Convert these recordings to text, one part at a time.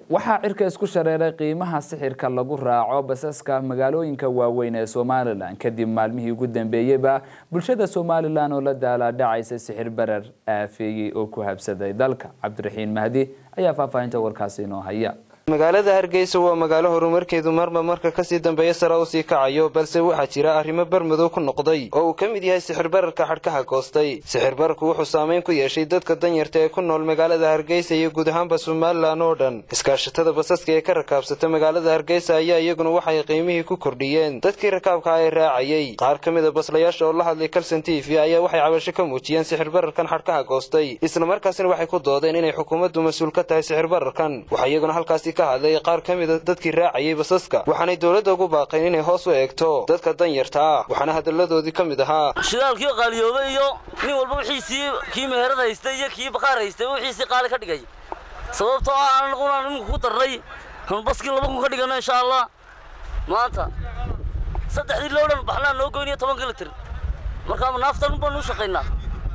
waxaa cirka isku shareeray qiimaha sixirka lagu raaco basaska magaalooyinka waaweyn ee somalilan kadib maalmihii ugu dambeeyeyba bulshada somalilan oo la daalaadhacaysa sixir barar aafeeyey oo ku habsaday dalka cabdiraxiin mahdi ayaa faahfaahinta warkaasi inoo haya magaalada hargeysa waa magaalo horumarkeedu marba marka kasii dambeeya sare u sii kacayo balse waxaa jira arrimo barmadow ku noqday oo uu ka mid yahay sixir bararka xadhkaha goostay sixir bararku wuxuu saamayn ku yeeshay dadka danyarta ee ku nool magaalada hargeysa iyo guud ahaanba somalilan oo dhan iskaashatada basaska ee ka rakaabsata magaalada hargeysa ayaa iyaguna waxay qiimihii ku kordhiyeen dadkii rakaabka ee raacayey qaar ka mid a baslayaasha oo la hadlay kalson t v ayaa waxay cabasho ka muujiyeen sixir bararkan xadhkaha goostay islamarkaasina waxay ku doodeen inay xukuumaddu mas-uul ka tahay sixir bararkan waxaa iyaguna halkaasi ka hadlay qaar ka mida dadkii raacayay basaska waxaanay dowladda ugu baaqeen inay hoos u eegto dadka danyarta ah waxaana hadalladoodii ka mid ahaa shidaalkii qaaliyoobay iyo nin walba wixiisii kii meherad haystay iyo kii baqaar haystay wixiisii qaali ka dhigay sababtoo ah anaguna iminku ku darnay baskii laba kun ka dhigano insha allah maanta saddexdii loo dhan baxnaa noo goyniyo toban kilotir markaa naaftan baanu u shaqaynaa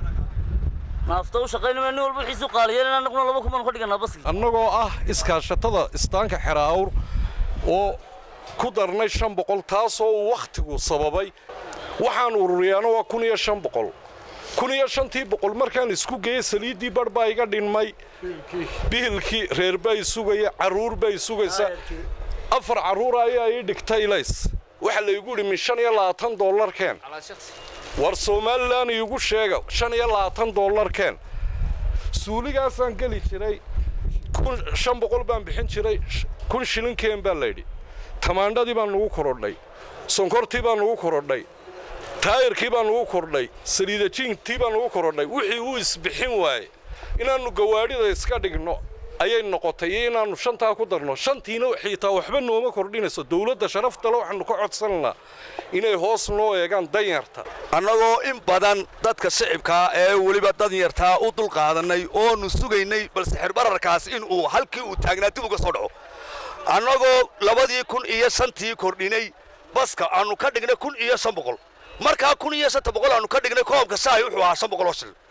naafta u shaqaynama nin walba wixiisii qaaliyeelin anaguna laba kun baanu ka dhiganaa baskii annagoo ah iskaashatada istaanka xeraawr oo ku darnay shan boqol taasoo uu wakhtigu sababay waxaan ururiyaana waa kun iyo shan boqol kun iyo shantii boqol markaan isku geeyey saliiddii barh baa iga dhinmay bihilkii reer bay sugaya carruur bay sugaysa afar carruura ayaa ii dhigtay lays waxaa laygu idhi min shan iyo labaatan dollarkeen war somalilan iigu sheega shan iyo labaatan dollarkeen suuligaasaan geli jiray kun shan boqol baan bixin jiray kun shilinkeen baa layidhi tamaandhadii baan nugu korodhay sonkortii baan nugu korodhay taayirkii baan nugu kordhay saliidajiintii baan nugu korodhay wixii uu isbixin waaye inaannu gawaadhida iska dhigno ayay noqotay iyo inaannu shantaa ku darno shantiina xiitaa waxba nooma kordhinayso dowladda sharaftale waxaannu ka codsananaa inay hoos noo eegaan danyarta annagoo in badan dadka shicibkaa ee weliba danyartaa u dulqaadannay oonu sugaynay bal sixir bararkaas inuu halkii uu taagnaa dib uga soo dhaco annagoo labadii kun iyo shantii kordhinay baska aannu ka dhignay kun iyo shan boqol markaa kun iyo shanta boqol aannu ka dhignay koobka shaahi wuxuu ahaa shan boqol oo shil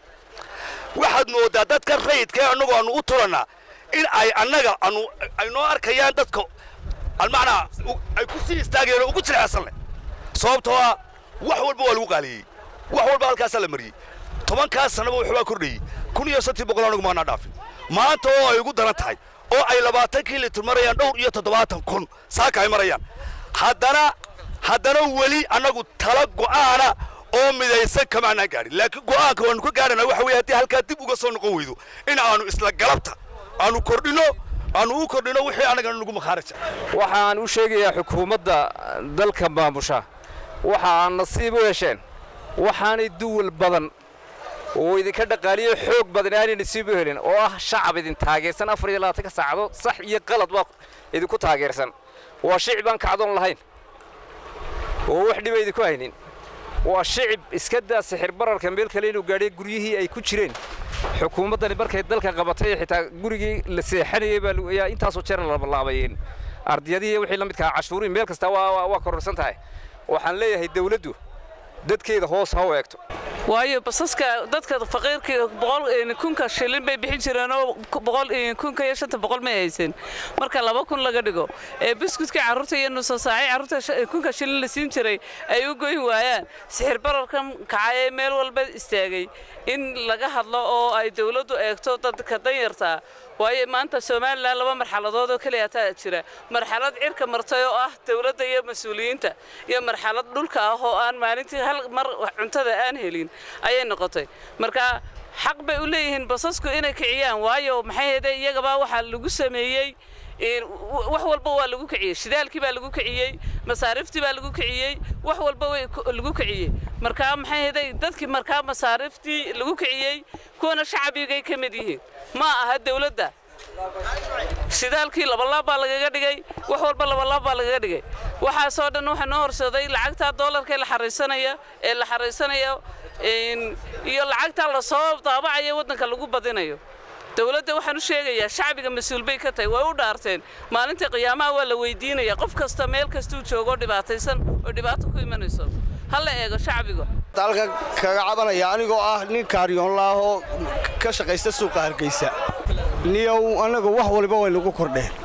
waxaad mooddaa dadka rayidkae annagu aannu u tulannaa in ay annaga anu ay noo arkayaan dadka almacnaa ay ku sii istaageen oo ugu jilecsanleh sababtoo ah wax walba waa lagu qaaliyey wax walba halkaasaa la mariyey tobankaas sannaba waxbaa kordhayey kun iyo shantii boqol anagu maanaa dhaafin maanta oo ay ugu daran tahay oo ay labaatankii litir marayaan dhowr iyo toddobaatan kun saaka ay marayaan haddana haddana weli annagu tala go'aana oo midaysan kamaanaan gaadhin laakiin go'aanka waannu ka gaadhanaa waxa weye haddii halkaa dib uga soo noqon weydo in aanu isla galabta aanu kordhino aanu u kordhino wixii annaga nagu makhaaraja waxaan u sheegayaa xukuumadda dalka maamusha waxa aan nasiib u hesheen waxaanay duwal badan oo idinka dhaqaaliyo xoog badan aanay nasiib u helin oo ah shacab idin taageersan afar iyo labaatanka saacadood sax iyo qalad baa idinku taageersan waa shicib aan kacdoon lahayn oo wax dhiba idinku haynin waa shicib iska daa sixir bararka meel kale inuu gaadhay guryihii ay ku jireen xukuumaddani markay dalka qabatay xitaa gurigii la seexanayey baa intaasoo jeer labalaabayeen ardiyadihii wixii la midkaa cashuurihi meel kasta waa kororsan tahay waxaan leeyahay dawladdu dadkeeda hoos ha u eegto waayo basaska dadka faqiirka boqol kunka shilin bay bixin jireen oo boqol kunka iyo shanta boqol may haysan marka laba kun laga dhigo ee biskutka carruurta iyo nusa saacay carruurta kunka shilin la siin jiray ay u goyn waayaan sixir bararkan kacay ee meel walba istaagay in laga hadlo oo ay dawladdu eegto dadka danyarta waayo maanta somalilan laba marxaladood oo keliya taa jira marxalad cirka martay oo ah dawladda iyo mas-uuliyiinta iyo marxalad dhulka ah oo aan maalintii hal mar cuntada aan helin ayay noqotay marka xaq bay u leeyihiin basasku inay kiciyaan waayo maxay heede iyagaba waxaa lagu sameeyey wax walba waa lagu kiciyey shidaalkii baa lagu kiciyey masaariiftii baa lagu kiciyey wax walba way lagu kiciyey markaa maxay heday dadkii markaa masaariiftii lagu kiciyey kuwana shacabigay ka mid yihiin ma aha dawladda shidaalkii labalaab baa lagaga dhigay wax walba labalaab baa lagaga dhigay waxaasoo dhan waxaa noo horseeday lacagtaa doolarka ee la xaraysanaya ee la xaraysanayo iyo lacagtaa lasoo daabacaya waddanka lagu badinayo dawladda waxaan u sheegayaa shacbiga mas-uul bay ka tahay way u dhaarteen maalinta qiyaamaha waa la weydiinaya qof kasta meel kastuu joogo dhibaataysan oo dhibaato ku imanayso ha la eego shacbiga dalka kaga cabanaya anigoo ah nin kaaryoonlaahoo ka shaqaysta suuqa hargeysa niyow annagu wax waliba way nagu kordheen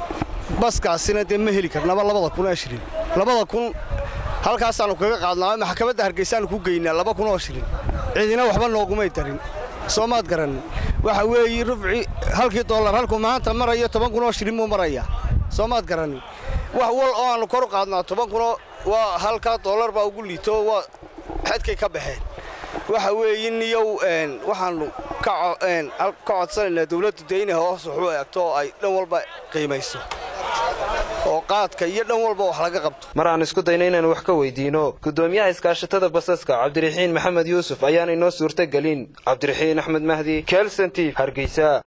baskaasina dee ma heli karnaba labada kun oo shilin labada kun halkaasaannu kaga qaadnaa maxkamadda hargeysaannu ku geynaa laba kun oo shilin cidina waxba noogumay darin soo maad garanin waxa weeye rufci halkii dollar halkuu maanta marayo toban kun oo shilin buu marayaa soo maad garanin wax wal oo aannu kor u qaadnaa toban kunoo waa halkaa dollar baa ugu liito waa xadkay ka baxeen waxa weeye niyow waxaannu ka codsanaynaa dawladdu dee inay hoos wax u eegto oo ay dhan walba qiimayso oo qaadka iyo dhan walba wax laga qabto mar aan isku dayno inaan wax ka weydiino guddoomiyaha iskaashatada basaska cabdiraxiin maxamed yuusuf ayaana inoo suurto gelin cabdiraxiin axmed mahdi kelson t hargeysa